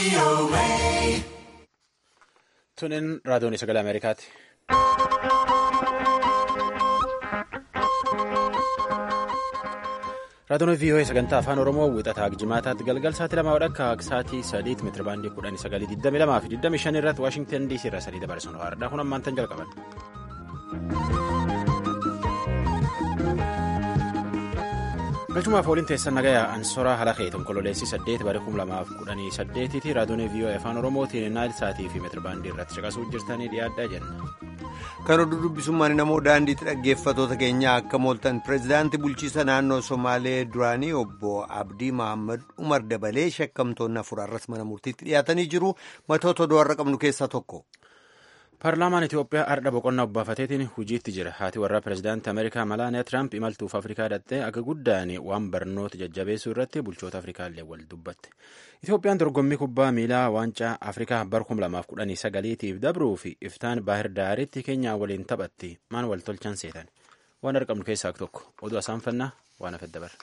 Tunin raadiyoon sagalee Ameerikaati. Raadiyoon VOA sagantaa afaan Oromoo wixataa jimaataatti galgal sa'aatii lamaa wadhakka sa'aatii sadiitti meetira baandii kudhanii sagalii digdami lamaa fi digdami shan irratti Waashingtan DC irraa sadii dabarsan haaradha. Kun ammaan tan jalqaban. galchumaaf waliin teessan nagayaa ansoraa halakee tonkololeessii saddeet bara kum lamaaf kudhanii saddeetiiti raadiyoon VOA afaan oromootiin naayil sa'aatii fi meetira baandii irratti caqasuu jirtanii dhiyaadhaa jenna. kan oduu dubbisummaan namoo daandiitti dhaggeeffatoota keenyaa akka mooltan pireezidaantii bulchiisa naannoo somaalee duraanii obbo abdii mahammad umar dabalee shakkamtoonni afur arras mana murtiitti dhiyaatanii jiru matoota oduu har'a qabnu keessaa tokko. paarlaamaan itiyoophiyaa ardha boqonnaa obbaafateetiin hojiitti jira haati warraa pireezidaantii ameerikaa malaaniyaa tiraamp imaltuuf afrikaa dhattee akka guddaan waan barnoota jajjabeessuu irratti bulchoota afrikaallee wal dubbatte itiyoophiyaan dorgommii kubbaa miilaa waancaa afrikaa bar 2019tiif dabruu fi iftaan baahir daaritti keenyaa waliin taphatti maan wal tolchan seetan waan arqabnu keessaa tokko oduu asaanfannaa waan afedda bara.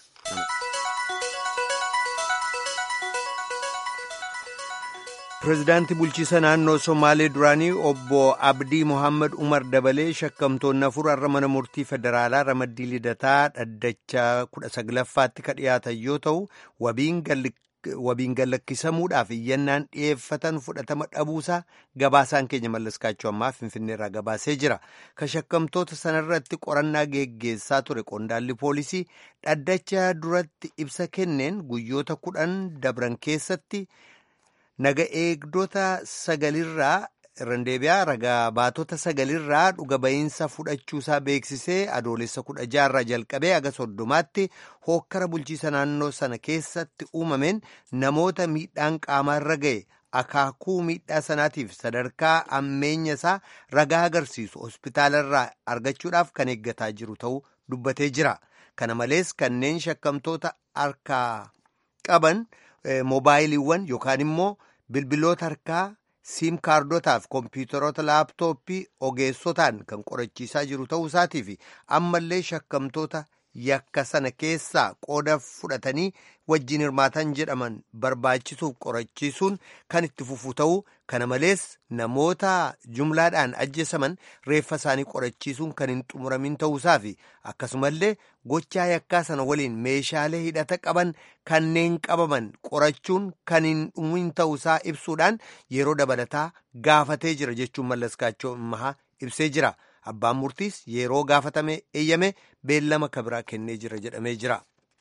pireezidaantii bulchiisa naannoo somaalee duraanii obbo abdii mohaammed umar dabalee shakkamtoonni afur har'a mana murtii federaalaa ramaddii lidataa dhaddachaa kudha saglaffaatti ka dhiyaatan yoo ta'u wabiin gallakkisamuudhaaf iyyannaan dhiyeeffatan fudhatama dhabuusaa gabaasaan keenya mallaskaachuu ammaa finfinneerraa gabaasee jira ka shakkamtoota sanarratti qorannaa geggeessaa ture qondaalli poolisii dhaddacha duratti ibsa kenneen guyyoota kudhan dabran keessatti. naga eegdota sagalirraa randeebiyaa ragaa baatota sagalirraa dhuga ba'iinsa fudhachuusaa beeksisee adoolessa kudha jaarraa jalqabee aga soddomaatti hookkara bulchiisa naannoo sana keessatti uumameen namoota miidhaan qaamaarra ga'e akaakuu miidhaa sanaatiif sadarkaa ammeenya isaa ragaa agarsiisu hospitaalarraa argachuudhaaf kan eeggataa jiru ta'uu dubbatee jira kana malees kanneen shakkamtoota harkaa qaban moobaayiliiwwan yookaan immoo bilbiloota harkaa siim kaardotaaf kompiitaroota laaptooppii ogeessotaan kan qorachiisaa jiru ta'uu isaatii fi ammallee shakkamtoota yakka sana keessaa qooda fudhatanii wajjin hirmaatan jedhaman barbaachisuuf qorachiisuun kan itti fufu ta'uu kana malees namoota jumlaadhaan ajjeesaman reeffa isaanii qorachiisuun kan hin xumuramin ta'uusaa fi akkasumallee gochaa yakkaa sana waliin meeshaalee hidhata qaban kanneen qabaman qorachuun kan hin dhumin ta'uusaa ibsuudhaan yeroo dabalataa gaafatee jira jechuun mallaskaachoo mahaa ibsee jira. Abbaan murtiis yeroo gaafatame eeyyame beellama kabiraa kennee jira jedhamee jira.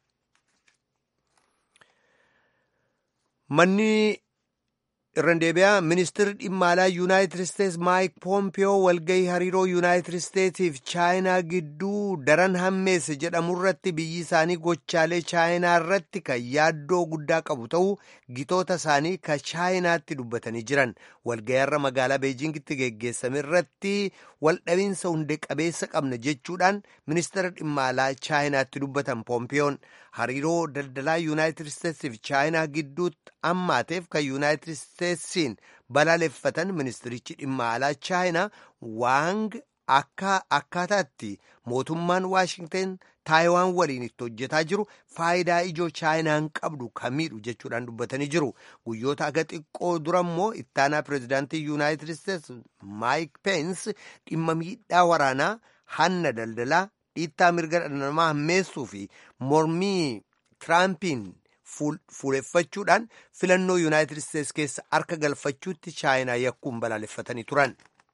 Manni irraan deebi'aa ministeerri dhimma alaa yuunaayitid isteetsi maayik poompiyoo walgahii hariiroo yuunaayitid isteetsiif chaayinaa gidduu daran hammeesse jedhamu irratti biyyi isaanii gochaalee chaayinaa irratti kan yaaddoo guddaa qabu ta'uu gitoota isaanii ka chaayinaatti dubbatanii jiran walgahii har'a magaalaa beejingitti geggeessame irratti waldhabiinsa hunde qabeessa qabna jechuudhaan ministeera dhimma alaa chaayinaatti dubbatan poompiyoon hariiroo daldalaa yuunaayitid isteetsiif chaayinaa gidduutti ammaateef kan yuunaayitid isteetsiin balaaleffatan ministirichi dhimma alaa chaayinaa waang akkaataatti mootummaan waashingten taayiwaan waliin itti hojjetaa jiru faayidaa ijoo chaayinaan qabdu kamiidhu jechuudhaan dubbatanii jiru guyyoota aga xiqqoo dura immoo ittaanaa pireezidaantii yuunaayitid isteets maayik peens dhimma miidhaa waraanaa hanna daldalaa dhiittaa mirga dhala namaa hammeessuu fi mormii tiraampiin fuuleffachuudhaan filannoo yuunaayitid isteets keessa harka galfachuutti chaayinaa yakkuun balaaleffatanii turan.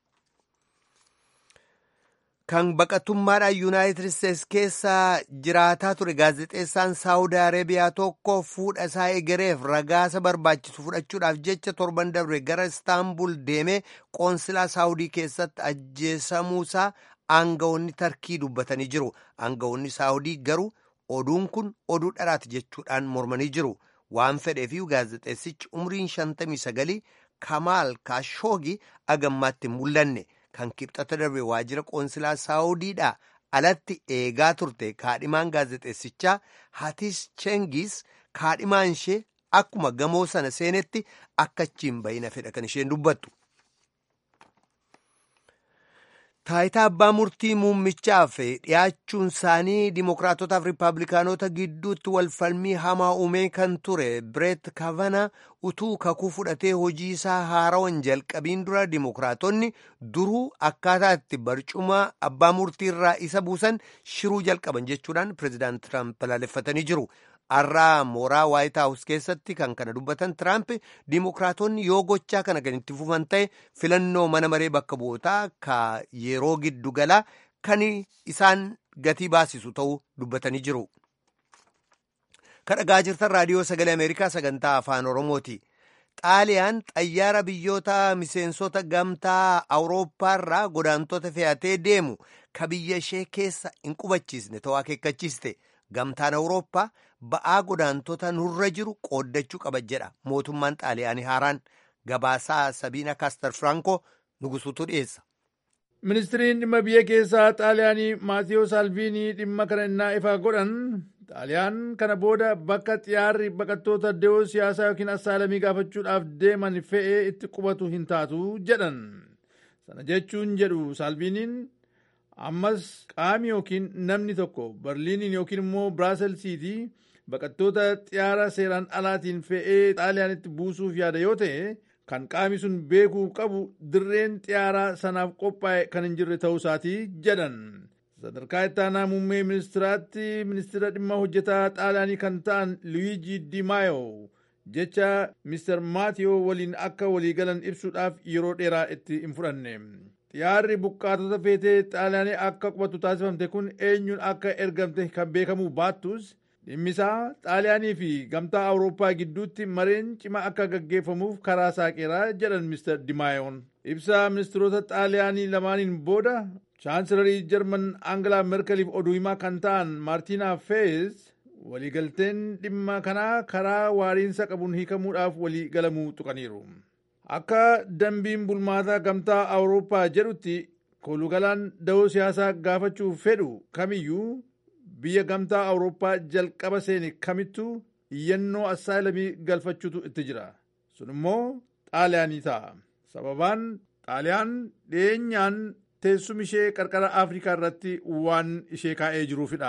kan baqatummaadhaan yuunaayitid isteets keessa jiraataa ture gaazexeessaan saawudii areebiyaa tokko fuudha isaa egereef ragaasa barbaachisu fudhachuudhaaf jecha torban dabre gara istaanbul deemee qoonsilaa saawudii keessatti ajjeesamuusaa aangawoonni tarkii dubbatanii jiru aangawoonni saawudii garuu oduun kun oduu dharaati jechuudhaan mormanii jiru waan fedheefi gaazexeessichi umriin 59 kamaal kaashoogi agammaatti mul'anne. kan kibxata darbe waajjira qoonsilaa saawudiidhaa alatti eegaa turte kaadhimaan gaazexeessichaa hatis chengis kaadhimaan ishee akkuma gamoo sana seenetti akka achiin bayina fedha kan isheen dubbattu. Taayitaa abbaa murtii muummichaaf dhiyaachuun isaanii dimokiraatotaaf riippaabilikaanota gidduutti walfalmii hamaa uumee kan ture Bireet Kavana utuu kakuu fudhatee hojii isaa haarawan jalqabiin dura dimokiraatonni duruu akkaataa itti barcuma abbaa murtii irraa isa buusan shiruu jalqaban jechuudhaan pireezidaant Tiraamp balaaleffatanii jiru. Har'aa mooraa Waayit Haawus keessatti kan kana dubbatan Tiraamp dimokiraatonni yoo gochaa kana kan itti fufan ta'e filannoo mana maree bakka bu'ootaa ka yeroo giddu galaa kan isaan gatii baasisu ta'uu dubbatanii jiru. Kadhagaa jirtan raadiyoo sagalee Ameerikaa sagantaa afaan Oromooti. Xaaliyaan xayyaara biyyoota miseensota gamtaa Awurooppaarraa godaantota fe'atee deemu ka biyya ishee keessa hin qubachiisne ta'uu akeekkachiiste. Gamtaan Awurooppaa ba'aa godaantota nurra jiru qooddachuu qaba jedha mootummaan xaaliyaanii haaraan gabaasaa sabiina kaastar firankoo nugusuutu dhiyeessa. ministiriin dhimma biyya keessaa xaaliyaanii maatiyoo saalviinii dhimma kana innaa ifaa godhan xaaliyaan kana booda bakka xiyyaarri baqattoota deewoo siyaasaa yookiin assaalamii gaafachuudhaaf deeman fe'ee itti qubatu hin taatu jedhan sana jechuun jedhu saalviiniin ammas qaami yookiin namni tokko barliiniin yookiin immoo biraaselsiitii baqattoota xiyyaara seeraan alaatiin fe'ee xaaliyaanitti buusuuf yaada yoo ta'e kan qaami sun beekuu qabu dirreen xiyyaaraa sanaaf qophaa'e kan hin jirre ta'uu isaatii jedhan sadarkaa ittaanaa muummee ministiraatti ministira dhimma hojjetaa xaaliyaanii kan ta'an luwiiji dimaayo jecha mister maatiyoo waliin akka waliigalan ibsuudhaaf yeroo dheeraa itti hin fudhanne xiyyaarri buqqaatota feetee xaaliyaanii akka qubatu taasifamte kun eenyuun akka ergamte kan beekamuu baattus dhimmisaa xaaliyaanii fi gamtaa awurooppaa gidduutti mareen cima akka gaggeeffamuuf karaa saaqeeraa jedhan mister dimaayoon ibsaa ministiroota xaaliyaanii lamaaniin booda chaansilarii jarman aangalaa merkeliif oduu himaa kan ta'an maartiinaa feez waliigalteen dhimma kanaa karaa waariinsa qabuun hiikamuudhaaf walii galamuu tuqaniiru akka dambiin bulmaataa gamtaa awurooppaa jedhutti kolugalaan da'oo siyaasaa gaafachuuf fedhu kamiyyuu biyya gamtaa awurooppaa jalqaba seene kamittuu iyyannoo assaayilamii galfachuutu itti jira sun immoo xaaliyaanii ta'a sababaan xaaliyaan dhiyeenyaan teessuma ishee qarqara afrikaa irratti waan ishee kaa'ee jiruufidha.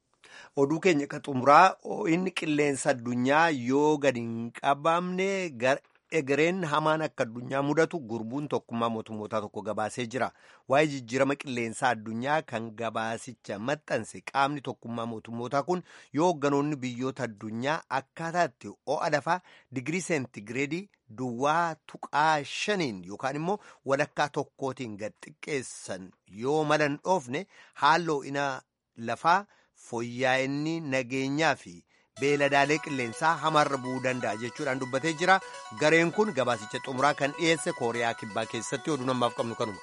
oduu keenya ka xumuraa inni qilleensa addunyaa yoo gadi hin qabamne egereen hamaan akka addunyaa mudatu gurbuun tokkummaa mootummootaa tokko gabaasee jira waa'ee jijjiirama qilleensaa addunyaa kan gabaasicha maxxanse qaamni tokkummaa mootummootaa kun yoo hoogganoonni biyyoota addunyaa akkaataatti ho'a lafaa digirii seentigireedii duwwaa tuqaa shaniin yookaan immoo walakkaa tokkootiin gad xiqqeessan yoo malan dhoofne haaloo ina lafaa fooyya'inni nageenyaa fi beeladaalee qilleensaa hamaarra bu'uu danda'a jechuudhaan dubbatee jira gareen kun gabaasicha xumuraa kan dhiyeesse kooriyaa kibbaa keessatti oduu namaaf qabnu kanuma.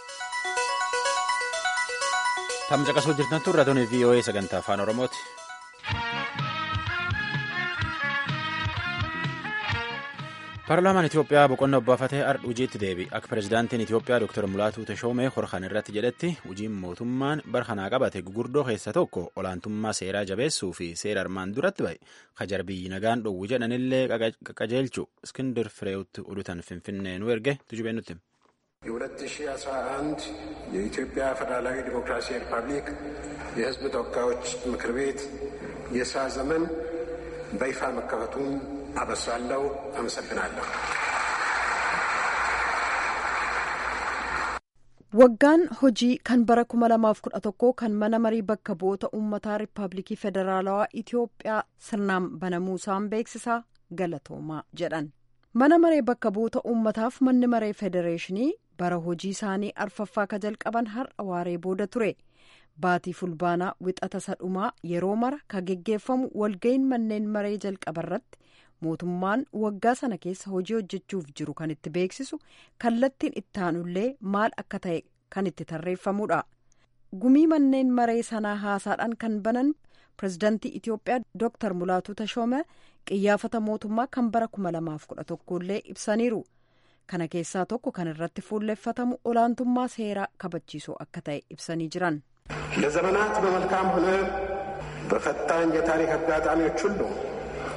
Tamsa qasuu jirtan turre tuni VOA sagantaa afaan Oromooti. Paarlaamaan Itoophiyaa boqonnaa obbaafatee ardha hojiitti deebi. Akka pirezidaantiin Itoophiyaa Dr. Mulaatuu Tashoomee horkan irratti jedhetti hojiin mootummaan bara kanaa qabate gugurdoo keessa tokko olaantummaa seeraa jabeessuu fi seera armaan duratti bahe kajar biyyi nagaan dhowwu jedhanillee qajeelchu Iskindir Fireewutti oduutan Finfinnee nu erge tujubee nutti. የ2011 የኢትዮጵያ ፌዴራላዊ ዲሞክራሲያዊ ሪፐብሊክ የሕዝብ ተወካዮች ምክር ቤት የስራ ዘመን በይፋ መከፈቱን አበስራለሁ። አመሰግናለሁ። waggaan hojii kan bara 2011 kan mana marii bakka bu'oota uummataa riippaabilikii federaalawaa itiyoophiyaa sirnaan banamuusaan beeksisaa galatoomaa jedhan mana maree bakka bu'oota uummataaf manni maree federeeshinii bara hojii isaanii arfaffaa ka jalqaban har'a waaree booda ture baatii fulbaanaa wixata sadhumaa yeroo mara ka geggeeffamu walga'iin manneen maree jalqabarratti mootummaan waggaa sana keessa hojii hojjechuuf jiru kan itti beeksisu kallattiin ittaanullee maal akka ta'e kan itti tarreeffamudha gumii manneen maree sanaa haasaadhaan kan banan pirezidaantii itiyoophiyaa dooktar mulaatuu tashoome qiyyaafata mootummaa kan bara 2011 illee ibsaniiru kana keessaa tokko kan irratti fuulleffatamu olaantummaa seeraa kabachiisuu akka ta'e ibsanii jiran. ለዘመናት በመልካም ሆነ በፈታኝ የታሪክ አጋጣሚዎች ሁሉ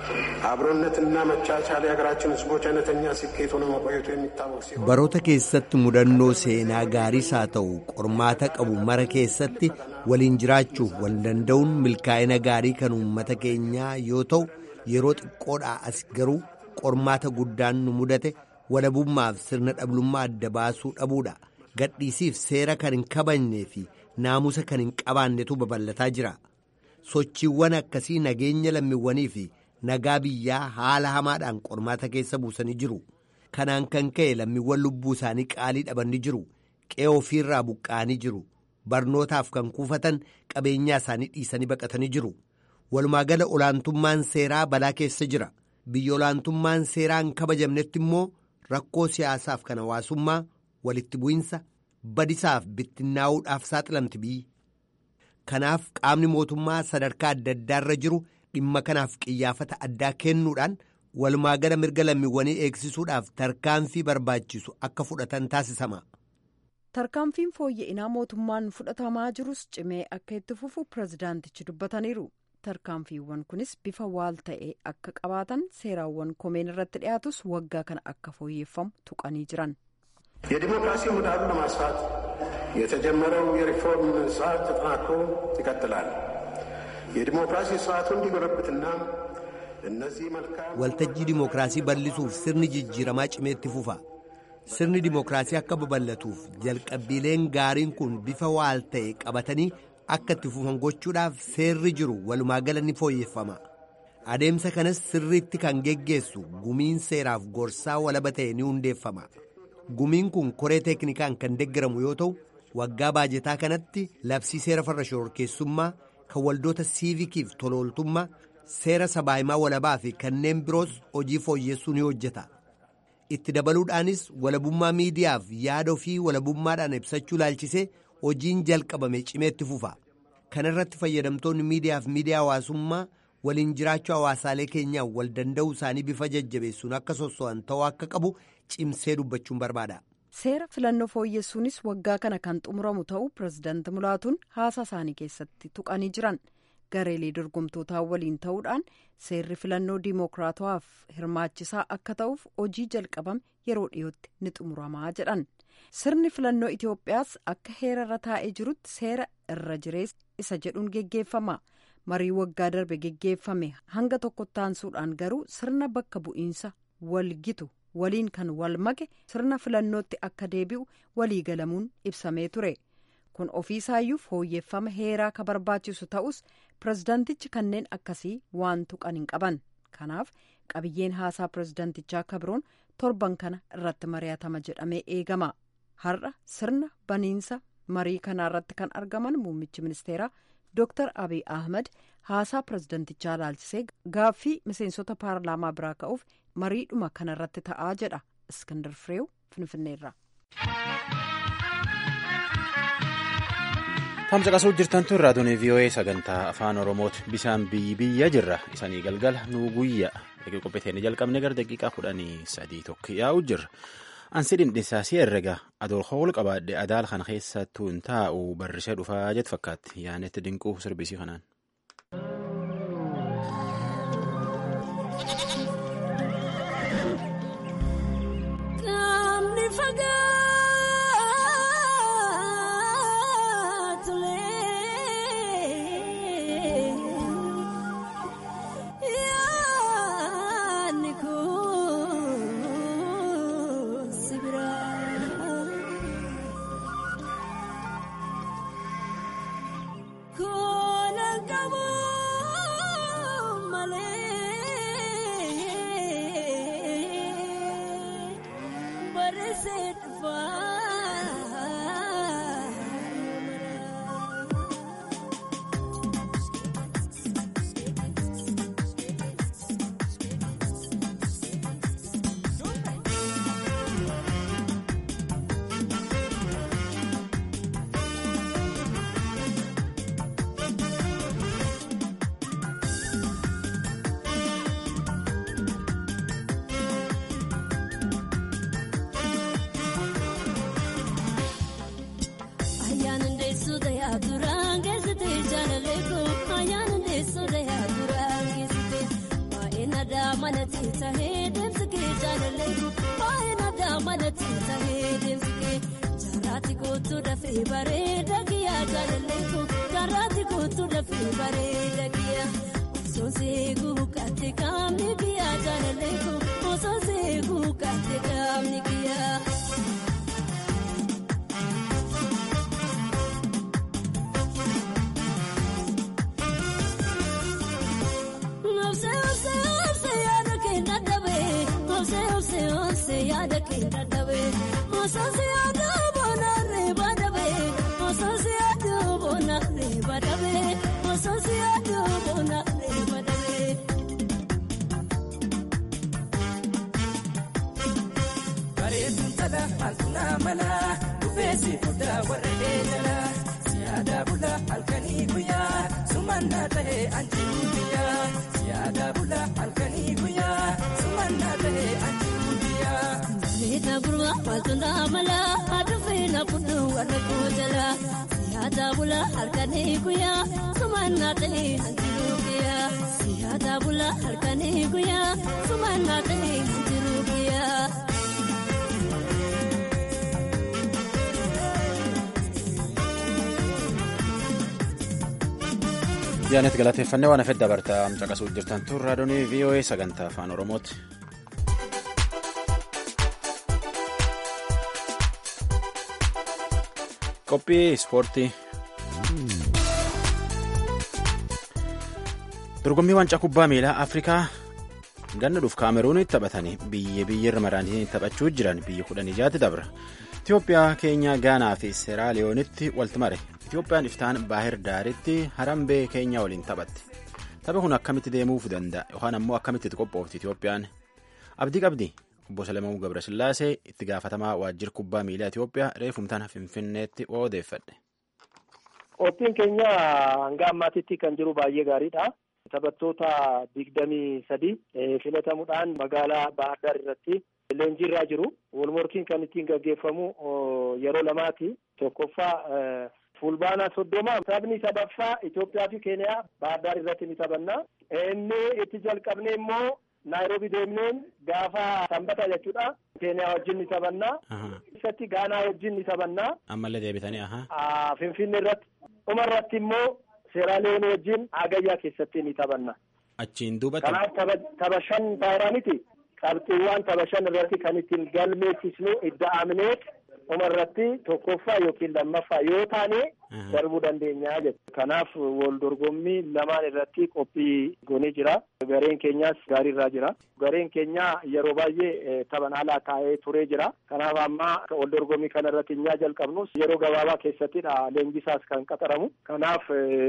አብሮነትና መቻቻል የሀገራችን ሕዝቦች አይነተኛ ስኬት ሆኖ መቆየቱ የሚታወቅ ሲሆን baroota keessatti mudannoo seenaa gaariis haa ta'u qormaata qabu mara keessatti waliin jiraachuuf wal danda'uun milkaa'ina gaarii kan uummata keenyaa yoo ta'u yeroo xiqqoodhaa as garuu qormaata guddaan nu mudate walabummaaf sirna dhablummaa adda baasuu dhabuudha gadhiisiif seera kan hin kabajnee fi naamusa kan hin qabaannetu babal'ataa jira sochiiwwan akkasii nageenya lammiiwwanii fi nagaa biyyaa haala hamaadhaan qormaata keessa buusanii jiru kanaan kan ka'e lammiiwwan lubbuu isaanii qaalii dhabanii jiru qe'ee ofiirraa buqqa'anii jiru barnootaaf kan kuufatan qabeenyaa isaanii dhiisanii baqatanii jiru walumaagala olaantummaan seeraa balaa keessa jira biyya olaantummaan seeraa hin kabajamnetti immoo rakkoo siyaasaaf kan hawaasummaa walitti bu'insa badisaaf bittinnaa'uudhaaf saaxilamti biyyi kanaaf qaamni mootummaa sadarkaa adda addaarra jiru dhimma kanaaf qiyyaafata addaa kennuudhaan walumaagala mirga lammiiwwanii eegsisuudhaaf tarkaanfii barbaachisu akka fudhatan taasisama. tarkaanfiin fooyya'inaa mootummaan fudhatamaa jirus cimee akka itti fufu pirezidaantichi dubbataniiru tarkaanfiiwwan kunis bifa waal ta'e akka qabaatan seeraawwan komeen irratti dhiyaatus waggaa kana akka fooyyeffamu tuqanii jiran. የዲሞክራሲ ምህዳሩን ለማስፋት የተጀመረው የሪፎርም ስርዓት ተጠናክሮ ይቀጥላል። የዲሞክራሲ ስርዓቱ እንዲጎለብትና እነዚህ መልካም waltajjii dimookiraasii bal'isuuf sirni jijjiiramaa cimeetti fufa sirni dimookiraasii akka babal'atuuf jalqabbiileen gaariin kun bifa waal ta'e qabatanii akka itti fufan gochuudhaaf seerri jiru walumaagala ni fooyyeffama adeemsa kanas sirriitti kan geggeessu gumiin seeraaf gorsaa walaba ta'e ni hundeeffama gumiin kun koree teeknikaan kan deggaramu yoo ta'u waggaa baajetaa kanatti labsii seera farra shororkeessummaa kan waldoota siivikiif tolooltummaa seera sabaahimaa walabaa fi kanneen biroos hojii fooyyessuu ni hojjeta itti dabaluudhaanis walabummaa miidiyaaf yaada ofii walabummaadhaan ibsachuu laalchisee hojiin jalqabame cimeetti fufa kana irratti fayyadamtoonni miidiyaaf miidiyaa hawaasummaa waliin jiraachuu hawaasaalee keenyaa wal danda'uu isaanii bifa jajjabeessuun akka sosso'an ta'uu akka qabu cimsee dubbachuun barbaada. seera filannoo fooyyessuunis waggaa kana kan xumuramu ta'uu pirezidaanti mulaatuun haasaa isaanii keessatti tuqanii jiran gareelee dorgomtootaa waliin ta'uudhaan seerri filannoo diimookiraatawaaf hirmaachisaa akka ta'uuf hojii jalqabame yeroo dhiyootti ni xumuramaa jedhan sirni filannoo itiyoophiyaas akka heerarra taa'ee jirutti seera irra jireessa isa jedhuun geggeeffama marii waggaa darbe geggeeffame hanga tokko taansuudhaan garuu sirna bakka bu'iinsa walgitu waliin kan wal make sirna filannootti akka deebi'u waliigalamuun ibsamee ture kun ofiisaayyuu fooyyeffama heeraa ka barbaachisu ta'us pirezidaantichi kanneen akkasii waan tuqan hin qaban kanaaf qabiyyeen haasaa pirezidaantichaa kabroon torban kana irratti mari'atama jedhamee eegama har'a sirna baniinsa marii kanaa irratti kan argaman muummichi ministeeraa dooktar abiy ahmed haasaa pirezidaantichaa laalchisee gaaffii miseensota paarlaamaa biraa ka'uuf mariidhuma kana irratti ta'aa jedha iskandar fireew finfinneerra. Tamsa qasuu jirtan tun raadiyoon VOA sagantaa afaan Oromooti. Bisaan biyyi biyya jirra. Isanii galgala nuu guyya. Egaa qopheeteen jalqabne gara daqiiqaa kudhanii sadii tokko yaa'u jirra. Ansi dhindhisaasii herrega adool hool qabaadhe adaal kana keessattuu hin taa'u barrisee dhufaa jet fakkaatti. Yaanetti dinquu sirbisii kanaan. manatti tahee deemsi kee jaalallee baay'ina daa manatti tahee deemsi kee jaarraatti kootu dafee bareeda kiyyaa jaalallee jaarraatti kootu dafee bareeda kiyyaa osoo seeguu katte qaamni kiyyaa jaalallee osoo seeguu katte qaamni kiyyaa. yaada keenya dhabe osoo yaada boonarree badhabe osoo yaada boonarree badhabe osoo yaada boonarree badhabe. Bareeduun tala halkunaa mala dhufeessi fudhaa warra eegala siyaada bula halkanii guyyaa sumannaa ta'e anjiru biyyaa siyaada bula halkanii guyyaa sumannaa ta'e anjiru biyyaa. Meeta gurmaa waltundaa mala adufee na kudhu warra koojala siyaada bula halkanii guyyaa sumannaa ta'e anjiru biyyaa siyaada bula halkanii guyyaa sumannaa ta'e anjiru biyyaa. Jaanet galateeffannee waan hafedda bartaa caqasuu jirtan tun raadiyoonii VOA sagantaa afaan Oromooti. Qophii ispoortii. Dorgommii waancaa kubbaa miilaa Afrikaa ganna dhuuf Kaameruunitti taphatanii biyya biyyarra maraanii taphachuu jiran biyya kudhan ijaatti dabra. Itoophiyaa, Keenyaa, Gaanaa fi Seeraaliyoonitti walti mare. Itoophiyaan iftaan Baahir Daaritti Harambee Keenyaa waliin taphatti. Tapha kun akkamitti deemuuf danda'a yookaan ammoo akkamitti itti qophoofti Itoophiyaan? Abdii qabdi. Obbo Salamuu Gabrasillaasee itti gaafatamaa waajjira kubbaa miilaa Itoophiyaa reefumtaan Finfinneetti odeeffadhe. Qophiin keenya hanga ammaatitti kan jiru baay'ee gaariidha. Taphattoota digdamii sadi filatamuudhaan magaalaa Baahir Daar irratti leenjii irra jiru. Walmorkiin kan ittiin gaggeeffamu yeroo lamaati. Tokkoffaa fulbaana soddoma taphni sadaffaa Itoophiyaa fi Keeniyaa Baahir Daar irratti ni taphanna. Inni itti jalqabne immoo Naayiroobi deemneen gaafa sanbata jechuudha. Keeniyaa wajjin ni taphannaa. Isatti Gaanaa wajjin ni taphannaa. Ammallee deebitanii aha. Finfinnee irratti. Dhuma irratti immoo Seeraaliyoon wajjin Agayyaa keessatti ni taphanna. Achiin duubatti. Kanaaf tapha shan taayiraa miti. Qabxiiwwan tapha shan irratti kan ittiin galmeessisnu idda aminee dhuma irratti tokkoffaa yookiin lammaffaa yoo taane darbuu dandeenya jechuudha. Kanaaf wal dorgommii lamaan irratti qophii goonee jira. Gareen keenyaas gaariirraa jira. Gareen keenya yeroo baay'ee taphan alaa taa'ee turee jira. Kanaaf amma wal dorgommii kana irratti hin jalqabnus yeroo gabaabaa keessattidha leenjisaas kan qaxaramu. Kanaaf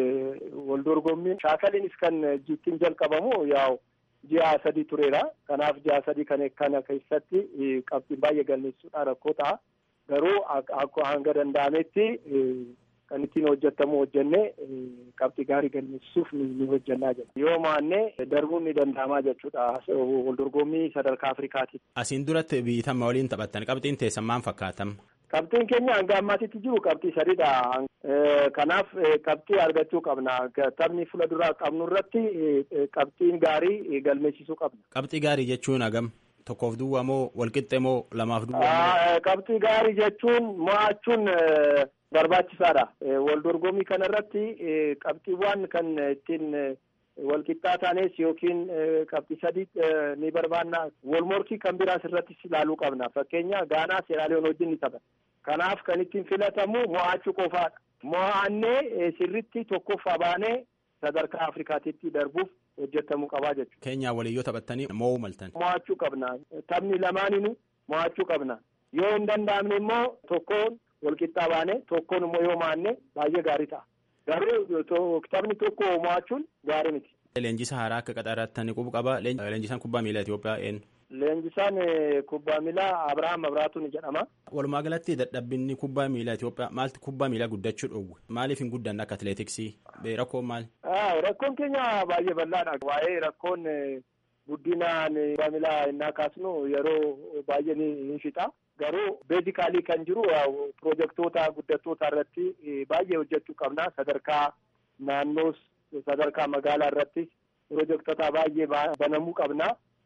wal dorgommiin shaakaliinis kan ittiin jalqabamu yaa'u. ji'a sadii tureera. Kanaaf ji'a sadii kana keessatti qabxiin baay'ee galmeessuudhaan rakkoo ta'a. Garuu akka hanga danda'ametti kan ittiin hojjetamu hojjenne qabxii gaarii galmeessisuuf ni hojjennaa jira. Yoo mo'anne darbuun ni danda'amaa jechuudha. Wal dorgommii sadarkaa Afrikaati. Asiin duratti biyyatama waliin taphattan qabxiin teessan maal fakkaatam? Qabxiin keenya hanga ammaatitti jiru qabxii sadiidha. Kanaaf qabxii argachuu qabna. Taphni fuula duraa qabnu irratti qabxiin gaarii galmeessisuu qabna. Qabxii gaarii jechuun hagam? Tokkoof duwwaa moo walqixxe moo lamaaf duwwaa? Qabxii gaarii jechuun mo'achuun barbaachisaadha. Wal dorgommii kana irratti qabxiiwwan kan ittiin walqixxaa taanes yookiin qabxii sadii ni barbaanna. Wal morkii kan biraas irratti ilaaluu qabna. Fakkeenya Gaanaa Seeraaliyoon wajjin ni tapha. Kanaaf kan ittiin filatamu mo'achuu qofaadha. Mo'annee sirritti tokkoffaa baanee sadarkaa Afrikaatitti darbuuf hojjetamuu qabaa jechuudha. Keenyaa waliin yoo taphattanii mo'uu maltan. Mo'achuu qabna. Taphni lamaaninu mo'achuu qabna. Yoo hin danda'amne immoo tokkoon walqixxaa baane tokkoon immoo yoo mo'anne baay'ee gaarii ta'a. Garuu taphni tokko mo'achuun gaarii miti. Leenjisa haaraa akka qaxarattanii qubu qaba. Leenjisaan kubbaa miilaa Itoophiyaa eenyu? Leenjisaan kubbaa miilaa Abirahaam Abiraatuun jedhama. Walumaa galatti dadhabbinni kubbaa miilaa Itoophiyaa maaltu kubbaa miilaa guddachuu dhowwe? Maaliif hin guddanne akka atileetiksii? Rakkoon maali? Rakkoon keenya baay'ee bal'aadha. Waa'ee rakkoon guddinaan kubbaa miilaa innaa kaasnu yeroo baay'ee ni fixa. Garuu beezikaalii kan jiru pirojektoota guddattoota irratti baay'ee hojjechuu qabna. Sadarkaa naannoos sadarkaa magaalaa irrattis pirojektoota baay'ee banamuu qabna.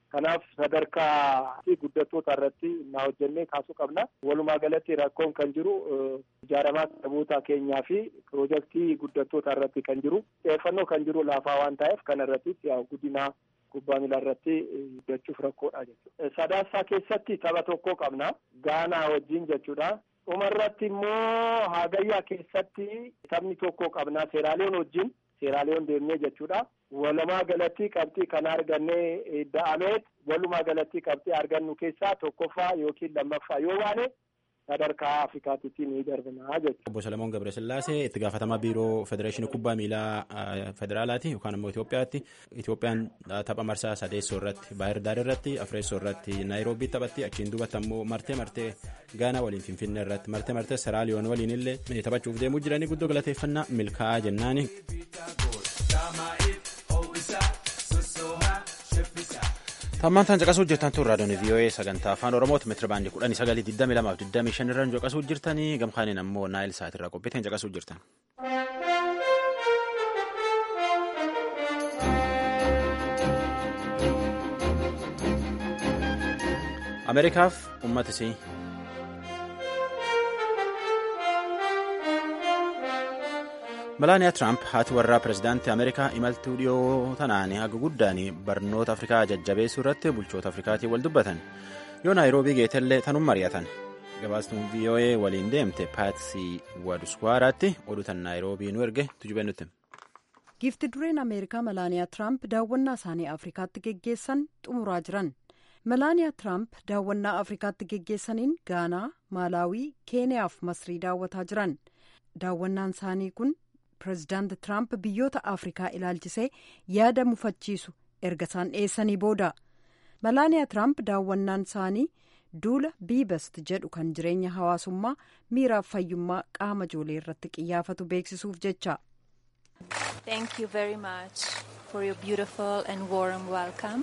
Kanaaf sadarkaa guddattoota irratti naa hojjennee kaasuu qabna. Walumaa galatti rakkoon kan jiru ijaaramaa saboota keenyaa fi piroojeektii guddattoota irratti kan jiru xiyyeeffannoo kan jiru laafaa waan ta'eef kana irrattis yaa guddina kubbaa miilaa irratti guddachuuf rakkoodha jechuudha. Sadaassaa keessatti tapha tokko qabna. Gaanaa wajjin jechuudha. Dhumarratti immoo Hagayyaa keessatti taphni tokko qabna. Seeraaliyoon wajjin seeraaliyoon deemnee jechuudha. Walumaa galatti qabxii kan argannee da'ameet walumaa galatti qabxii argannu keessaa tokkoffaa yookiin lammaffaa yoo baane sadarkaa Afrikaatitti ni darbinaa jechuudha. Obbo Salamoon Gabresillaasee itti gaafatamaa biiroo Federeeshinii Kubbaa Miilaa Federaalaati yookaan immoo Itoophiyaatti. Itoophiyaan tapha marsaa sadeessoo irratti Baahir Daar irratti Afreessoo irratti Naayiroobii taphatti achiin duubatti ammoo martee martee Gaanaa waliin Finfinnee irratti martee martee Seraaliyoon waliin illee taphachuuf deemuu jiranii guddoo galateeffannaa milkaa'aa jennaani. Tammaan tan caqasuu jirtan tun raadiyoon VOA sagantaa afaan Oromooti meetira baandii kudhanii sagalii digdamii lamaaf digdamii shan irraan caqasuu jirtanii gamkaaniin ammoo naayil sa'aatirraa qophiitiin caqasuu jirtan. Ameerikaaf uummata isii. Malaaniyaa Tiraamp haati warraa pirezidaantii Ameerikaa imaltuu dhiyoo tanaan haga guddaan barnoota Afrikaa jajjabeessuu irratti bulchoota Afrikaatiin wal dubbatan. Yoo Naayiroobii geetellee tanum mari'atan. Gabaastuun VOA waliin deemte Paatsii Waduswaaraatti oduutan Naayiroobii nu erge tujubee nutti. Giifti dureen Ameerikaa Malaaniyaa Tiraamp daawwannaa isaanii Afrikaatti geggeessan xumuraa jiran. Malaaniyaa Tiraamp daawwannaa Afrikaatti geggeessaniin Gaanaa, Maalaawii, Keeniyaa fi Masrii daawwataa jiran. Daawwannaan isaanii kun pireezidaanti Tiraamp biyyoota Afrikaa ilaalchisee yaada mufachiisu erga isaan dhiyeessanii booda. Malaaniyaa Tiraamp daawwannaan isaanii duula biibast jedhu kan jireenya hawaasummaa miiraaf fayyummaa qaama ijoollee irratti qiyyaafatu beeksisuuf jecha. Thank you very much for your beautiful and warm welcome.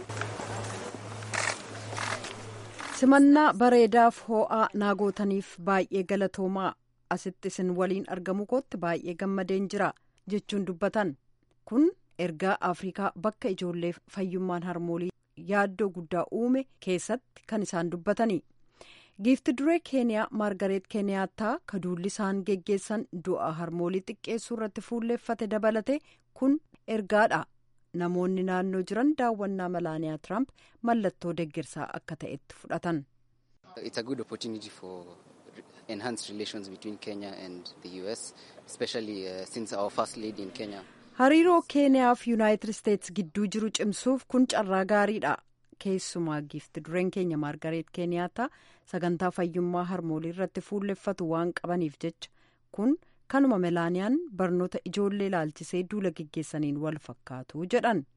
Simannaa bareedaaf hoo'aa naagootaniif baay'ee galatoomaa. asitti isin waliin argamu kootti baay'ee gammadeen jira jechuun dubbatan kun ergaa afrikaa bakka ijoolleef fayyummaan harmoolii yaaddoo guddaa uume keessatti kan isaan dubbatani giifti duree keeniyaa maargareet keeniyaattaa kaduulli isaan geggeessan du'a harmoolii xiqqeessuu irratti fuulleeffate dabalate kun ergaadha namoonni naannoo jiran daawwannaa malaaniyaa tiraamp mallattoo deeggarsaa akka ta'etti fudhatan. enhance relations between Kenya and the US, especially uh, since our first lady in Kenya. Hariiroo Keeniyaa fi Yuunaayitid Isteetsi gidduu jiru cimsuuf kun carraa gaariidha. Keessumaa giifti dureen keenya Maargareet Keeniyaattaa sagantaa fayyummaa harmoolii irratti fuulleffatu waan qabaniif jecha kun kanuma melaaniyaan barnoota ijoollee ilaalchisee duula geggeessaniin wal fakkaatu jedhan.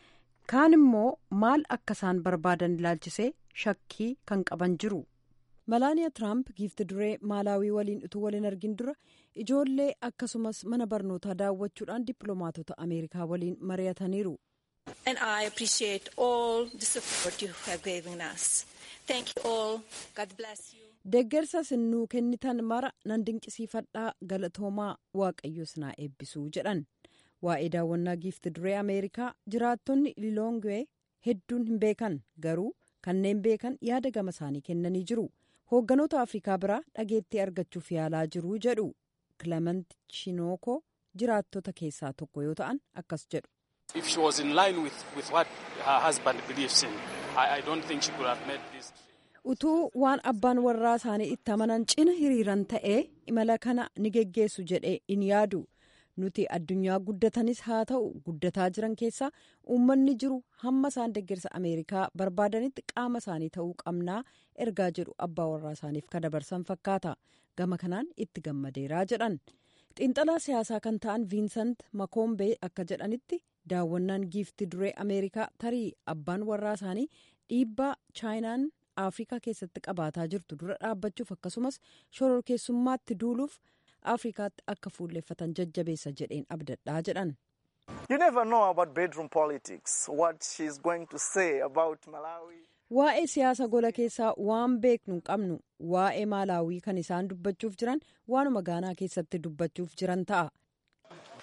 Kaan immoo maal akka isaan barbaadan ilaalchisee shakkii kan qaban jiru. malaaniyaa tiraamp giifti duree maalaawii waliin utuu waliin argin dura ijoollee akkasumas mana barnootaa daawwachuudhaan dippiloomaatota ameerikaa waliin mari'ataniiru. And I appreciate all the support you have given us. Thank you all. God bless you. Deeggarsa sinnuu kennitan mara nan dinqisiifadhaa galatoomaa waaqayyos naa eebbisuu jedhan. Waa'ee daawwannaa giifti duree Ameerikaa jiraattonni Liloongwee hedduun hin beekan garuu kanneen beekan yaada gama isaanii kennanii jiru. hoogganoota afrikaa biraa dhageettii argachuuf yaalaa jiru jedhu kilement chinooko jiraattota keessaa tokko yoo ta'an akkas jedhu. If she was in line with, with what her husband believes in, I, I don't think she could have made this. Utuu waan abbaan warraa isaanii itti amanan cina hiriiran ta'ee imala kana ni geggeessu jedhee in yaadu. Nuti addunyaa guddatanis haa ta'u guddataa jiran keessaa uummanni jiru hamma isaan deeggarsa Ameerikaa barbaadanitti qaama isaanii ta'uu qabnaa ergaa jedhu abbaa warraa isaaniif kan dabarsan fakkaata. Gama kanaan itti gammadeeraa jedhan. Xiinxalaa siyaasaa kan ta'an Viinsant Makoombee akka jedhanitti daawwannaan giifti duree Ameerikaa tarii abbaan warraa isaanii dhiibbaa chaayinaan Afrikaa keessatti qabaataa jirtu dura dhaabbachuuf akkasumas shororkeessummaatti duuluuf. afrikaatti akka fuulleeffatan jajjabeessa jedheen abdadhaa jedhan. You never know about bedroom politics, what she's going to say about Malawi. Waa'ee siyaasa gola keessaa waan beeknu hin qabnu waa'ee maalaawii kan isaan dubbachuuf jiran waanuma gaanaa keessatti dubbachuuf jiran ta'a.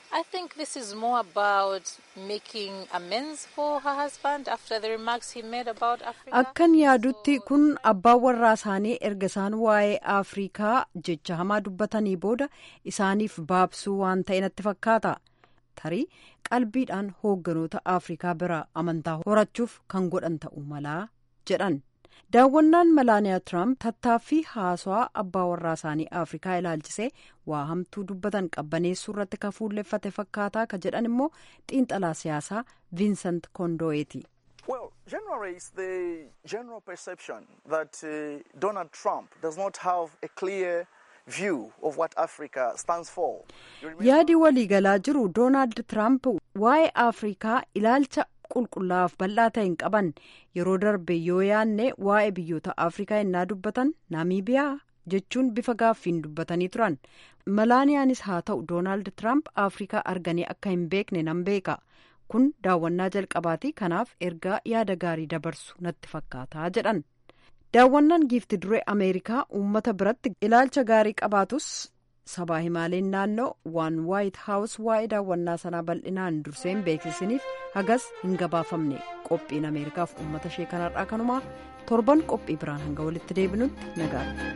I think this is more about making amends for her husband after the remarks he made about Africa. Akkan yaadutti kun abbaan warraa isaanii erga isaan waa'ee Afrikaa jecha hamaa dubbatanii booda isaaniif baabsuu waan ta'e natti fakkaata. Tarii qalbiidhaan hoogganoota Afrikaa bira amantaa horachuuf kan godhan ta'uu malaa jedhan. daawwannaan malaaniyaa tiraamp tattaaffii haasawaa abbaa warraa isaanii afrikaa ilaalchisee waa hamtuu dubbatan qabbaneessuu irratti ka fuulleffate fakkaataa ka jedhan immoo xiinxalaa siyaasaa viinsant kondo'eeti. Well, generally, it's the general perception that uh, Donald Trump does not have a clear view of what Africa stands for. yaadi waliigalaa jiru doonaald tiraamp waa'ee afrikaa ilaalcha qulqullaa'aaf bal'aa ta'e hin qaban yeroo darbe yoo yaanne waa'ee biyyoota afrikaa innaa dubbatan naamiibiyaa jechuun bifa gaaffiin dubbatanii turan malaaniyaanis haa ta'u doonaald tiraamp afrikaa arganii akka hin beekne nan beeka kun daawwannaa jalqabaati kanaaf ergaa yaada gaarii dabarsu natti fakkaataa jedhan daawwannaan giifti duree ameerikaa uummata biratti ilaalcha gaarii qabaatus sabaa himaaleen naannoo waan waayit haawus waa'ee daawwannaa sanaa bal'inaan dursee hin beeksisiniif hagas hin gabaafamne qophiin ameerikaaf uummata ishee kanarraa kanumaa torban qophii biraan hanga walitti deebinutti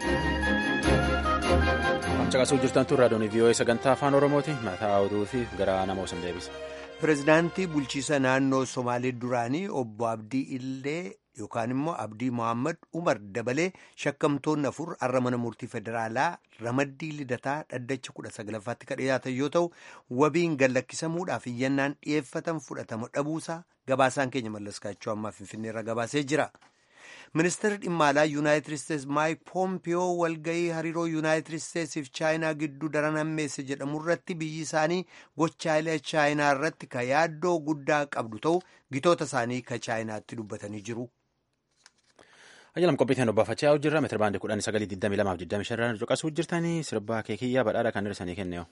nagaadha. caqasuu jirtantu raadiyoon vii'oo'ee sagantaa afaan oromooti mataa oduu fi gara nama osan deebisa. pirezidaantii bulchiisa naannoo somaalee duraanii obbo abdii illee yookaan immoo abdii mohaammed umar dabalee shakkamtoonni afur har'a mana murtii federaalaa ramaddii lidataa dhaddacha kudha saglaffaatti kan dhiyaatan yoo ta'u wabiin gallakkisamuudhaaf iyyannaan dhiyeeffatan fudhatama dhabuusaa gabaasaan keenya mallaskaachuu ammaa finfinneerra gabaasee jira. ministeerri dhimma alaa yuunaayitid isteetsi maayik poompiyoo walgahii hariiroo yuunaayitid isteetsiif chaayinaa gidduu daran hammeesse jedhamu irratti biyyi isaanii gochaalee chaayinaa irratti ka yaaddoo guddaa qabdu ta'u gitoota isaanii ka chaayinaatti dubbatanii jiru. Ajjalam qophiitiin obbaafachaa jirra meetira baandii kudhan sagalii digdamii lamaaf digdamii shan caqasuu jirtanii sirbaa keekiyyaa badhaadha kan dhirsanii kenneewu.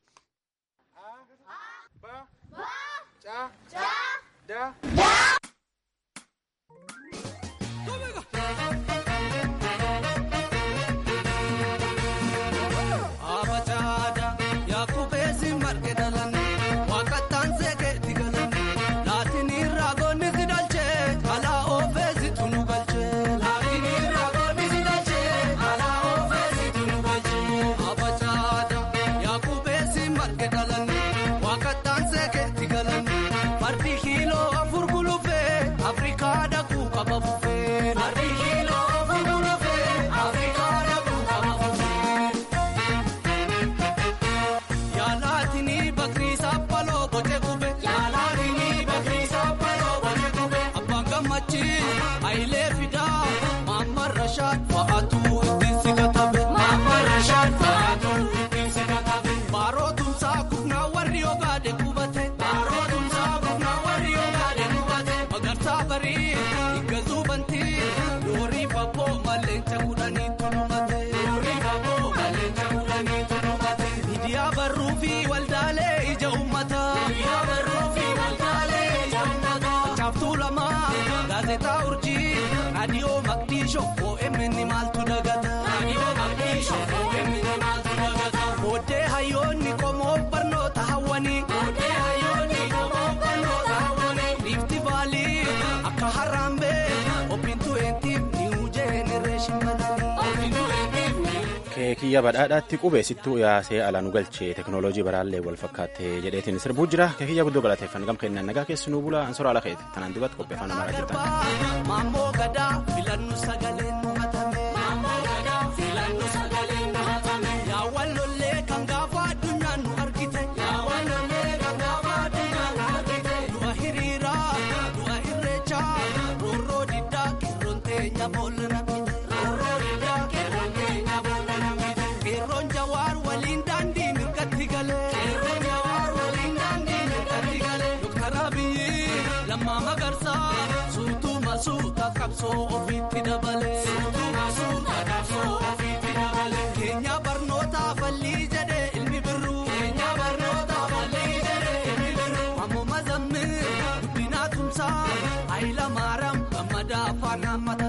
Boodee hayyoonni qomoo barnoota hawwanii. Lifti baalii akka harambee obbintu eentiif niw jeenereeshin keekiyya badhaadhaatti qubeessittuu yaasee alaan galchee teknooloojii baraallee wal fakkaattee jedheetiin sirbuu jira keekiyya guddoo galateeffannu gam kennan nagaa keessanuu bulaa ansora ala keeti tanaan dubatti qophii afaan amaaraa jirtan. Maammoo gadaa filannu sagaleen nu hatame. Filannu sagaleen nu hatame. Yaawwan lollee kan gaafa addunyaan nu argite. Yaawwan lollee kan gaafa addunyaan nu argite. Du'a hiriiraa du'a irreechaa roorroo diddaa qeerroon teenya boolla namite. Roorroo diddaa qeerroon teenya boolla namite. Qeerroon jawaar waliin daandii mirgatti galee. Qeerroon jawaar waliin daandii mirgatti galee. Doktara Abiyyi lammaa magarsaa suutuu masuuta qabsoo ofiitti dabalee. Suutuu masuuta qabsoo ofiitti dabalee. Keenya barnootaa fallii jedhee ilmi birruu. Keenya barnootaa fallii jedhee ilmi birruu. Ammoo mazammee guddinaa tumsaa ayila maaram gammadaa afaan hammata.